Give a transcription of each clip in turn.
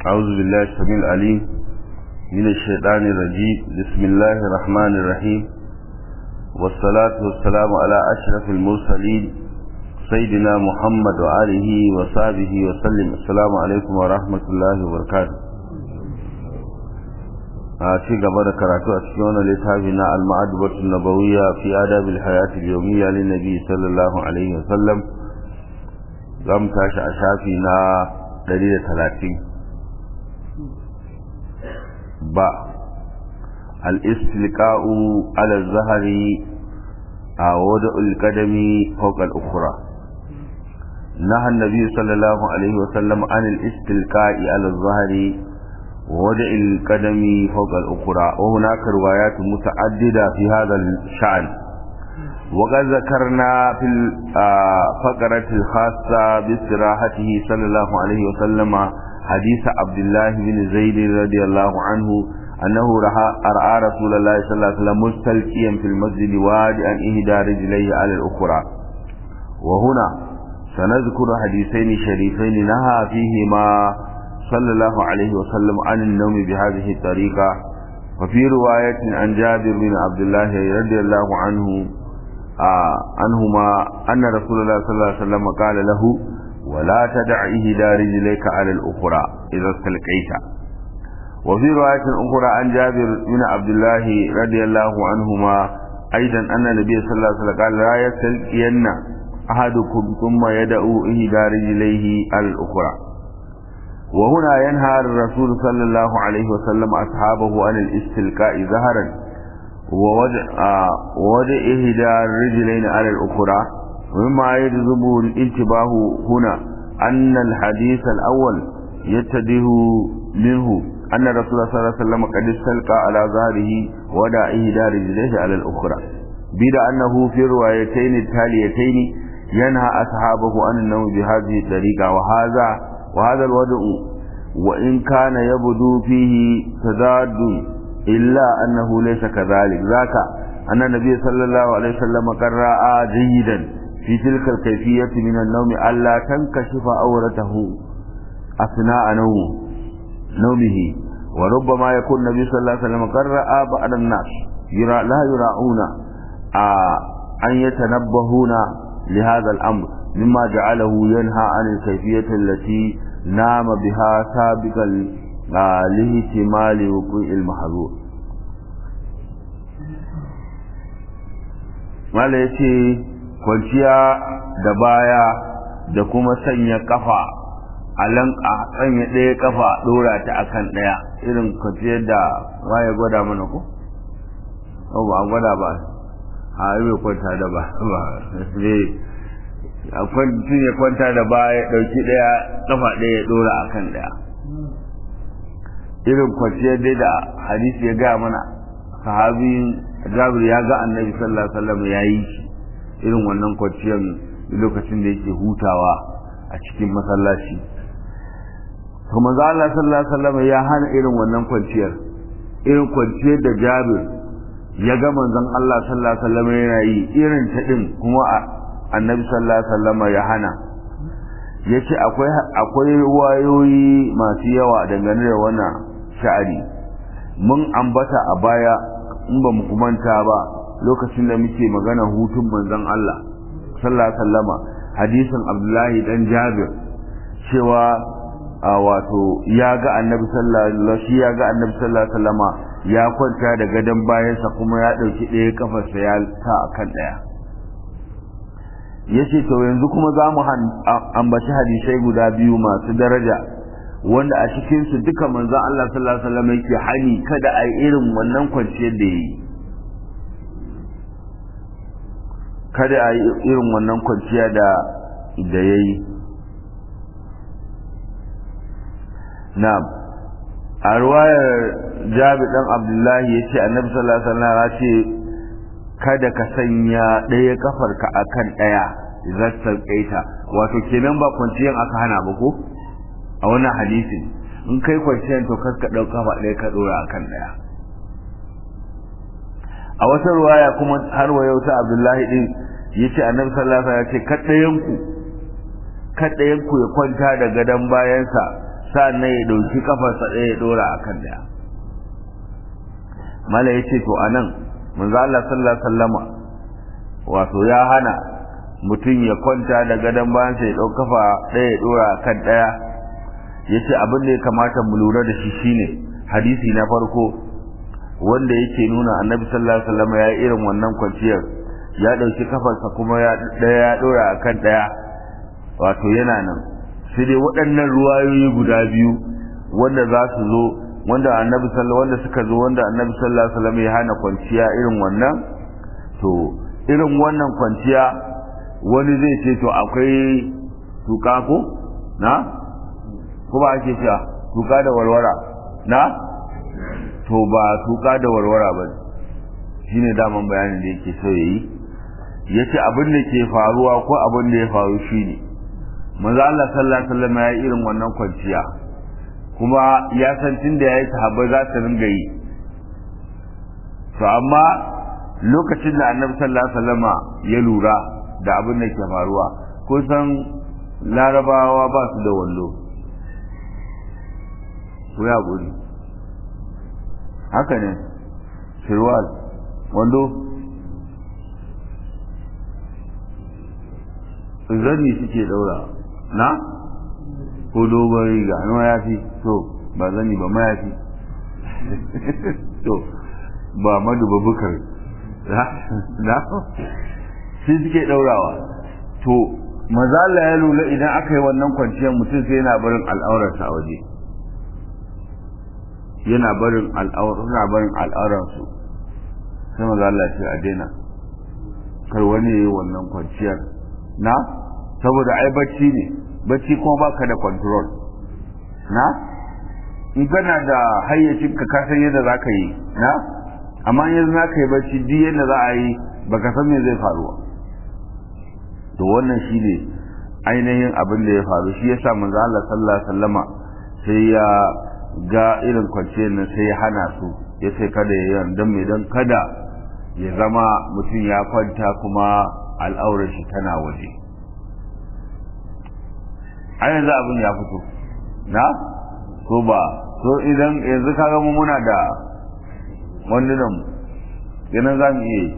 أعوذ بالله السميع العليم من الشيطان الرجيم بسم الله الرحمن الرحيم والصلاة والسلام على أشرف المرسلين سيدنا محمد وآله وصحبه وسلم السلام عليكم ورحمة الله وبركاته a ci gaba da karatu a cikin wannan littafi na al-ma'adubatu nabawiyya fi adabil hayati al-yawmiyya lin nabi sallallahu alaihi wasallam zamu tashi a shafi na 130 ba al-istilqa'u ala az-zahri a wada'u al-qadami fawqa al-ukhra نهى النبي صلى الله عليه وسلم عن الاستلقاء على الظهر ووضع القدم فوق الأخرى وهناك روايات متعددة في هذا الشأن وقد ذكرنا في الفقرة الخاصة باستراحته صلى الله عليه وسلم حديث عبد الله بن زيد رضي الله عنه أنه رأى رسول الله صلى الله عليه وسلم مستلقيا في المسجد وادعا إهدى رجليه على الأخرى وهنا سنذكر حديثين شريفين نهى فيهما صلى الله عليه وسلم عن النوم بهذه الطريقة وفي رواية عن جابر بن عبد الله رضي الله عنه آه عنهما أن رسول الله صلى الله عليه وسلم قال له ولا تدع إهدى رجليك على الأخرى إذا استلقيت وفي رواية أخرى عن جابر بن عبد الله رضي الله عنهما أيضا أن النبي صلى الله عليه وسلم قال لا يستلقين أحدكم ثم يدعو إهدى رجليه على الأخرى وهنا ينهى الرسول صلى الله عليه وسلم أصحابه عن الاستلقاء ظهرا ووضع آه ووضع إهدى الرجلين على الأخرى ومما يجذب الانتباه هنا أن الحديث الأول يتده منه أن الرسول صلى الله عليه وسلم قد استلقى على ظهره ووضع إهدى رجليه على الأخرى بلا أنه في الروايتين التاليتين ينهى أصحابه عن النوم بهذه الطريقة وهذا وهذا الوضع وإن كان يبدو فيه تضاد إلا أنه ليس كذلك ذاك أن النبي صلى الله عليه وسلم قد رأى جيدا في تلك الكيفية من النوم ألا تنكشف أورته أثناء نومه نومه وربما يكون النبي صلى الله عليه وسلم قد رأى بعض الناس يرى لا يراعون آه أن يتنبهون لهذا الأمر مما جعله ينهى عن الكيفية التي نام بها سابقا لاهتمال وقوع المحظور mala ya ce kwanciya da baya da kuma sanya kafa a lanka sanya ɗaya kafa ɗora ta akan ɗaya irin kwanciyar da waye gwada mana ko? ba a gwada ba a yi kwanta da ba ba mutum ya kwanta da baya ya ɗauki ɗaya ƙafa ɗaya ya ɗora a kan ɗaya irin kwanciyar dai da hadisi ya gaya mana sahabin jabir ya ga annabi sallallahu alaihi wasallam ya yi shi irin wannan kwanciyar lokacin da yake hutawa a cikin masallaci to manzo Allah sallallahu alaihi wasallam ya hana irin wannan kwanciyar irin kwanciyar da jabir ya ga manzon Allah sallallahu alaihi wasallam yana yi irin ta din kuma annabi sallallahu alaihi wasallam ya hana yace akwai akwai wayoyi masu yawa dangane da wannan sha'ani mun ambata a baya in ba mu kumanta ba lokacin da muke magana hutun manzon Allah sallallahu alaihi wasallam hadisin Abdullahi dan Jabir cewa wato ya ga annabi sallallahu alaihi ya ga annabi sallallahu alaihi wasallam ya kwanta da gadon bayansa kuma ya dauki ɗaya kafarsa ya sa akan ɗaya yace to yanzu kuma za mu ambaci hadisai guda biyu masu daraja wanda a cikin su duka manzon Allah sallallahu alaihi wasallam yake hani kada a yi irin wannan kwanciyar da yi kada a yi irin wannan kwanciya da da yayi na'am a ruwayar Jabir dan Abdullahi yace Annabi sallallahu alaihi wasallam ya ce kada ka sanya ɗaya kafarka akan ɗaya idan sauƙaita wato kenan ba kwanciyar aka hana ba ko a wannan hadisin in kai kwanciyar to kar ka ɗau kafa ɗaya ka ɗora akan ɗaya a wata ruwaya kuma har wa yau ta Abdullahi din yace Annabi sallallahu alaihi wasallam ya ce kaddayan ku kaddayan ku ya kwanta da gadan bayansa sa'annan ya dauki kafarsa ɗaya ya dora akan daya mala yace to anan manzo Allah sallallahu alaihi wasallama wato ya hana mutum ya kwanta da gadon bayan sai ya dau kafa ɗaya ya dora akan daya yace abin da ya kamata mu lura da shi shine hadisi na farko wanda yake nuna annabi sallallahu alaihi wasallama ya irin wannan kwanciyar ya dauki kafarsa kuma ya daya ya dora akan daya wato yana nan sai dai waɗannan ruwayoyi guda biyu wanda za su zo wanda annabi sallallahu wanda suka zo wanda annabi sallallahu alaihi wasallam ya hana kwanciya irin wannan to irin wannan kwanciya wani zai ce to akwai tuka ko na ko ba ake cewa tuka da warwara na to ba tuka da warwara ba shine daman bayanin da yake so yayi yace abin da ke faruwa ko abin da ya faru shine manzo Allah sallallahu alaihi wasallam ya irin wannan kwanciya kuma ya san tunda yayi sahabbai za su ringa yi to amma lokacin da Annabi sallallahu alaihi wasallama ya lura da abin da ke faruwa ko san larabawa ba su da wallo ko ya guri haka ne shirwal wando zani suke daura na ko dogon riga na mayafi to ba zani ba mayafi to ba madu ba bukar na shi suke daurawa to mazala ya lula idan aka yi wannan kwanciyar mutum sai yana barin al'aurarsa a waje yana barin al'aurarsu sai mazala ce a daina kar wani ya yi wannan kwanciyar na saboda ai bacci ne bacci kuma baka da control na in kana da hayyacin ka kasan yadda za ka yi na amma yanzu za ka yi bacci duk yadda za a yi baka san me zai faruwa to wannan shi ne ainihin abin da ya faru shi yasa manzo Allah sallallahu alaihi wasallama sai ya ga irin kwanciyar nan sai ya hana su ya ce kada ya yi dan me dan kada ya zama mutum ya kwanta kuma al'aurar shi tana waje a yanzu abin ya fito na ko ba so idan yanzu kaga mu muna da wandunan yana za mu iya yi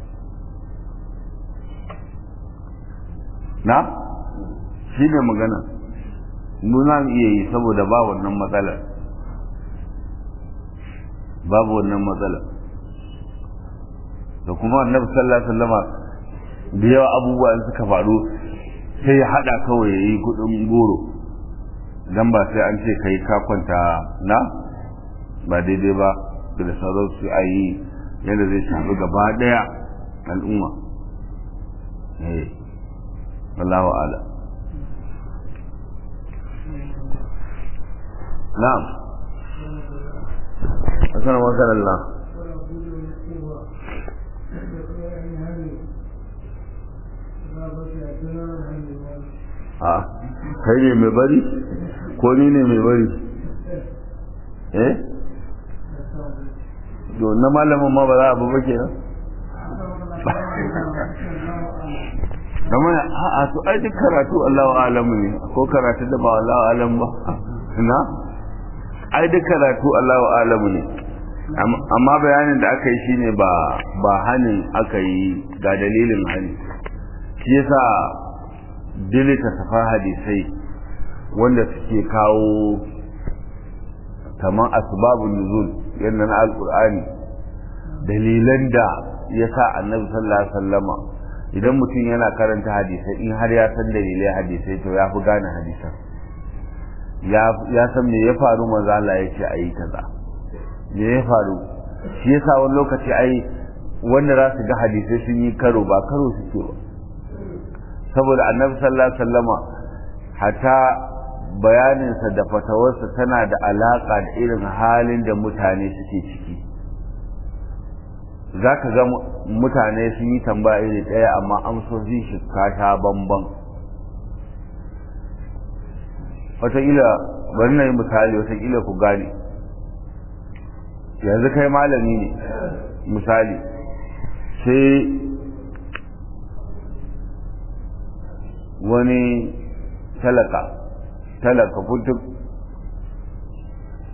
na shi ne magana mu za mu iya yi saboda ba wannan matsalar babu wannan matsalar da kuma annabi sallallahu alaihi wasallama da yawa abubuwa suka faru sai ya hada kawai ya yi kudin goro dan ba sai an ce kai ka kwanta na ba daidai ba da sauran su a yi yadda zai shafi gaba daya al'umma eh wallahu ala na'am assalamu alaikum a kai ne mai bari ko ni ne mai bari eh to na malamin ma ba za a ba kenan kamar a to ai duk karatu Allahu alamu ne ko karatu da ba Allahu alam ba na ai duk karatu Allahu alamu ne amma bayanin da aka yi shine ba ba hanin aka yi ga dalilin hani shi yasa dilita safa hadisai wanda suke kawo kamar asbabun nuzul yadda na alkur'ani dalilan da ya sa annabi sallallahu alaihi wasallama idan mutum yana karanta hadisai in har ya san dalilai hadisai to ya fi gane hadisan ya san me ya faru manzo Allah ya ce ayi kaza me ya faru shi yasa wani lokaci ai wanda za su ga hadisai sun yi karo ba karo suke ba saboda annabi sallallahu alaihi wasallama hata bayaninsa da fatawarsa tana da alaka da irin halin da mutane suke ciki za ka ga mutane sun yi tambaya iri ɗaya amma amsoshi shi kasha bamban wataƙila bari na yi misali wataƙila ku gane yanzu kai malami ne misali sai wani talaka talaka kutuk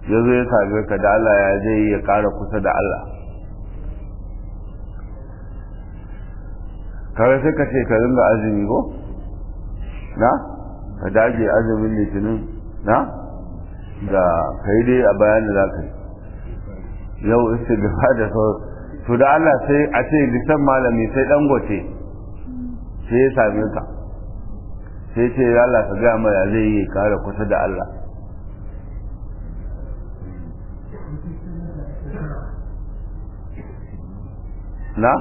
ya zo ya same ka da Allah ya zai ya ƙara kusa da Allah kawai sai ka ce ka ringa azumi ko na ka dage azumin litinin na da ka yi dai a bayan da za ka yi yau istighfa da sau to da Allah sai a ce lisan malami sai dangote sai ya same ka sai ce ya Allah ka gaya mai zai yi kare kusa da Allah na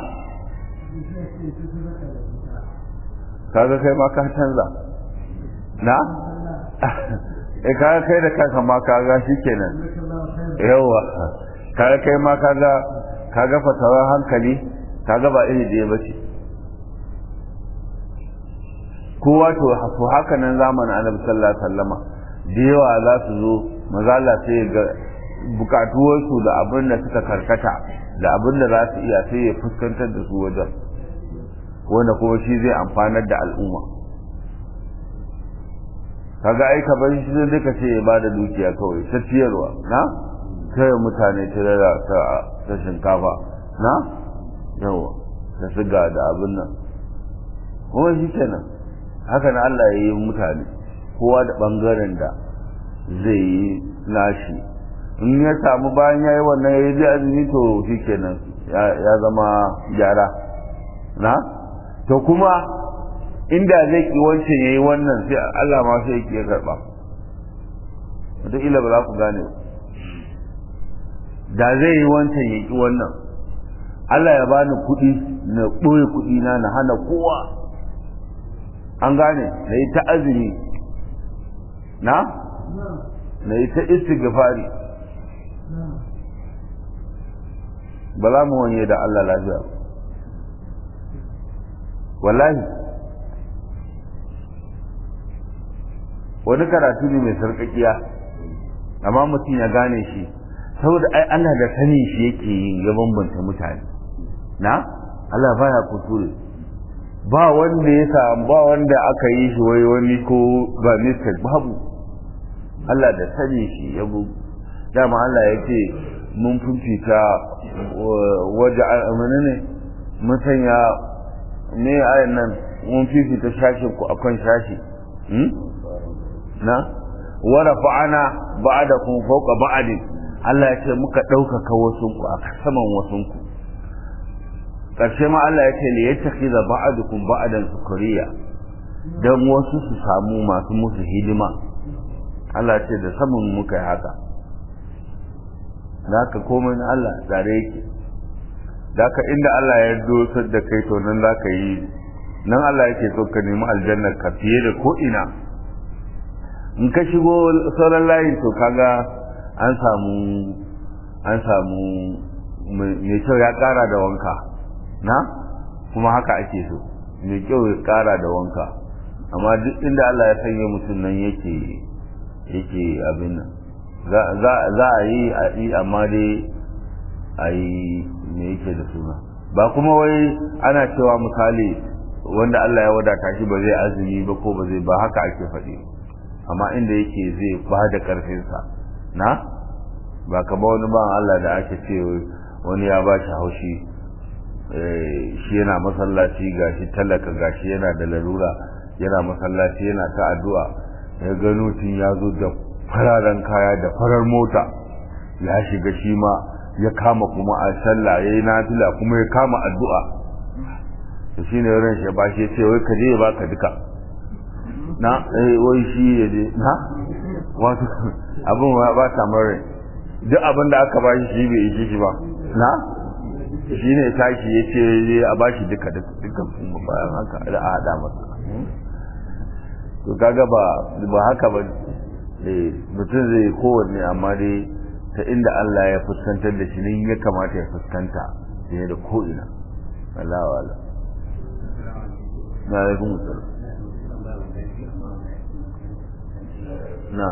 kaga kai ma ka canza na eh kaga kai da kanka ma kaga shikenan yawa kaga kai ma kaga kaga fatawar hankali kaga ba iri da bace kowa to to haka nan zamanin Annabi sallallahu alaihi wasallama da yawa za su zo maza Allah sai ga bukatuwarsu da abin da suka karkata da abin da za su iya sai ya fuskantar da su wajen wanda kuma shi zai amfanar da al'umma kaga ai ka bari shi zai ka ce ya bada dukiya kawai ta ciyarwa na kai mutane tirara ta ta shinkafa na yawa da siga da abin nan kuma shi kenan haka na Allah ya yi mutane kowa da bangaren da zai yi nashi in ya samu bayan ya yi wannan ya yi azumi to shi kenan ya zama gyara na to kuma inda zai ki wancan ya yi wannan sai Allah ma sai ya karɓa wataƙila ba za ku gane da zai yi wancan ya ki wannan Allah ya bani kuɗi na ɓoye kuɗi na na hana kowa an gane na yi ta azumi na na yi ta istighfari ba za mu wanye da Allah lafiya wallahi wani karatu ne mai sarƙaƙiya amma mutum ya gane shi saboda ai Allah da sani shi yake yin ya bambanta mutane na Allah baya kusure ba wanda ya samu ba wanda aka yi shi wai wani ko ba mistake babu Allah da sani shi ya bu dama Allah ya ce mun fifita waje amana ne mun sanya me ayan nan mun fifita shashin ku akan shashi na wa rafa'ana ba'dakum fawqa ba'din Allah ya ce muka ɗaukaka wasunku a saman wasunku ƙarshe ma Allah ya ce li yattakhiza ba'dukum ba'dan sukuriya dan wasu su samu masu musu hidima Allah ya ce da saman muka yi haka zaka komai na Allah tsare yake zaka inda Allah ya dosar da kai to nan zaka yi nan Allah yake so ka nemi aljanna ka fiye da ko ina in ka shigo sauran layin to kaga an samu an samu mai kyau ya kara da wanka na kuma haka ake so mai kyau ya kara da wanka amma duk inda Allah ya sanya mutum nan yake yake abin nan za a yi a yi amma dai a yi me yake da suna ba kuma wai ana cewa misali wanda Allah ya wadata shi ba zai azumi ba ko ba zai ba haka ake faɗi amma inda yake zai ba da ƙarfinsa na ba kama wani ban Allah da ake ce wani ya ba shi haushi shi yana masallaci gashi talaka gashi yana da larura yana masallaci yana ta addu'a ya gano tun ya zo da fararen kaya da farar mota ya shiga shi ma ya kama kuma a sallah ya yi nafila kuma ya kama addu'a da shi ne ran shi ba shi ya ce wai ka je ya baka duka na eh wai shi ya je na wato abin ba ta mara duk abin da aka ba shi shi bai ishe shi ba na shi ne tashi ya ce a ba shi duka duka bayan haka da a haɗa masa to kaga ba ba haka ba eh mutum zai kowanne amma dai ta inda Allah ya fuskantar da shi ne ya kamata ya fuskanta fiye da ko'ina Allah wa Allah na alaikum salam na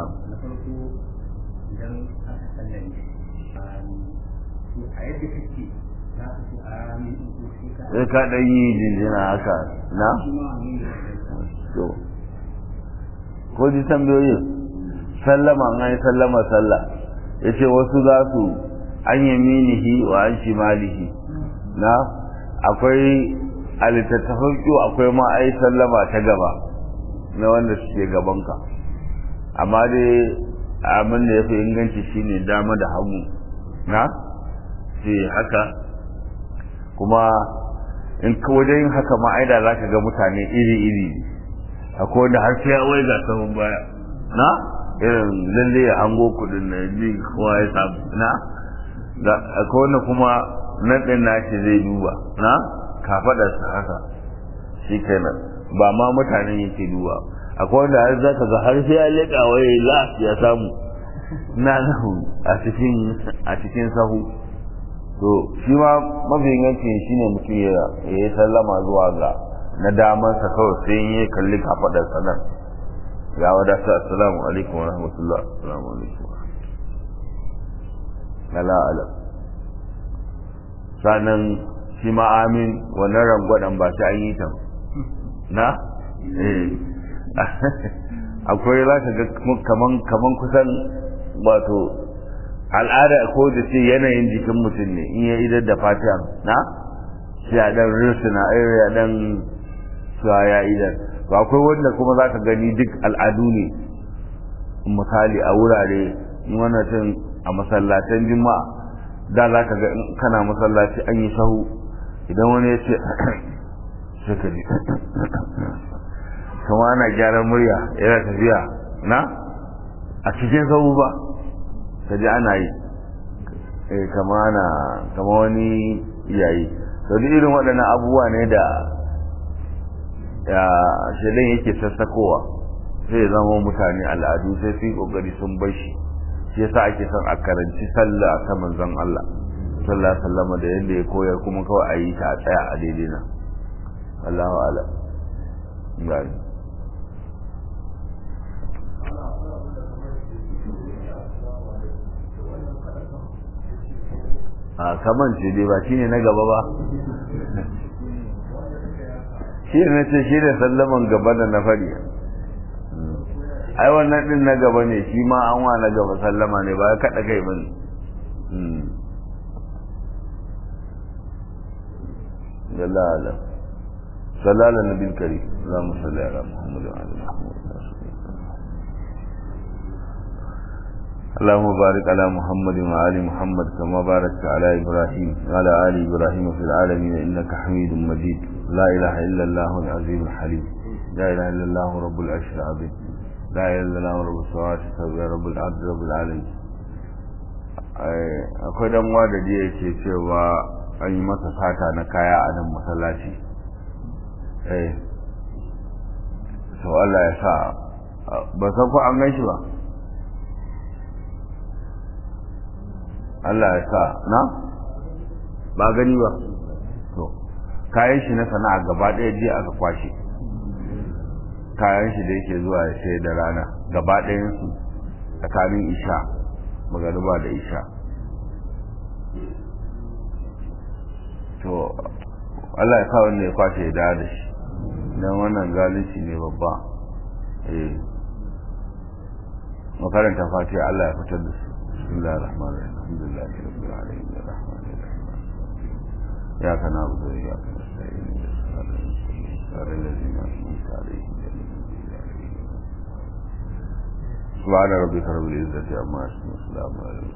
sai ka ɗan yi jinjina haka na? to ko ji tambayoyin sallama an yi sallama sallah yace wasu za su an yaminihi wa an shimalihi na akwai a littattafan kyau akwai ma ai sallama ta gaba na wanda suke gabanka amma dai abin da ya fi inganci shine dama da hagu na ce haka kuma in ka wajen haka ma aida za ka ga mutane iri-iri akwai wanda har sai ya wai ga sahun baya na irin lalle ya hango kudin na ji kowa ya samu na akwai wanda kuma nan ɗin nashi zai duba na kafaɗarsa haka shi kenan ba ma mutanen yake duba akwai wanda har za ka ga har sai ya leƙa waye la ya samu na nahu a cikin a cikin sahu to shi ma mafi ingancin shi ne mutum ya yi sallama zuwa ga na damansa kawai sai ya kalli kafaɗarsa nan ya wadata assalamu alaikum wa rahmatullah assalamu alaikum ala alam sanan shi ma amin wannan rangwadan ba sai an yi ta na akwai za ka ga kaman kaman kusan wato al'ada ko da ce yanayin jikin mutum ne in ya idar da fatiha na sai a dan rusuna ya dan suwa ya idar ba akwai wanda kuma za ka gani duk al'adu ne misali a wurare wannan tun a masallatan juma'a da za ka ga kana masallaci an yi sahu idan wani ya ce sai ka ji kama ana gyaran murya yana tafiya na a cikin sahu ba ka ji ana yi kama ana kama wani yayi to duk irin waɗannan abubuwa ne da shaidan yake sassakowa sai zama mutane al'adu sai su yi ƙoƙari sun bar shi shi yasa ake son a karanci sallah ta manzon Allah sallallahu alaihi wasallam da yadda ya koyar kuma kawai a yi ta a tsaya a daidai nan Allahu ala gani a kaman ce dai ba shine na gaba ba shi ne ce shi ne sallaman gaba da na fari ai wannan din na gaba ne shi ma an wa na gaba sallama ne ba ya kada kai bane jalla ala sallallahu nabil karim allahumma salli ala muhammad wa ala muhammad اللهم بارك على محمد وآل محمد كما باركت على إبراهيم وعلى آل إبراهيم في العالمين إنك حميد مجيد لا إله إلا الله العظيم الحليم لا إله إلا الله رب العرش العظيم لا إله إلا الله رب السماوات السبع رب العبد رب العالمين akwai dan da jiya yake cewa an yi masa sata na kaya a nan masallaci eh to Allah ya sa ba san ko an gan shi ba Allah ya sa na ba gani ba to kayan shi na sana'a gaba ɗaya jiya aka kwashe kayan shi da yake zuwa ya sai da rana gaba ɗayansu tsakanin isha magariba da isha to Allah ya sa wanda ya kwashe ya dawo da shi don wannan zalunci ne babba eh makaranta fatiha Allah ya fitar da su bismillahir rahmanir rahim alhamdulillahi rabbil alamin arrahmanir rahim iyyaka na'budu wa iyyaka nasta'in صراط الذين أنعمت عليهم سبحان ربك رب العزة عما يصفون وسلام على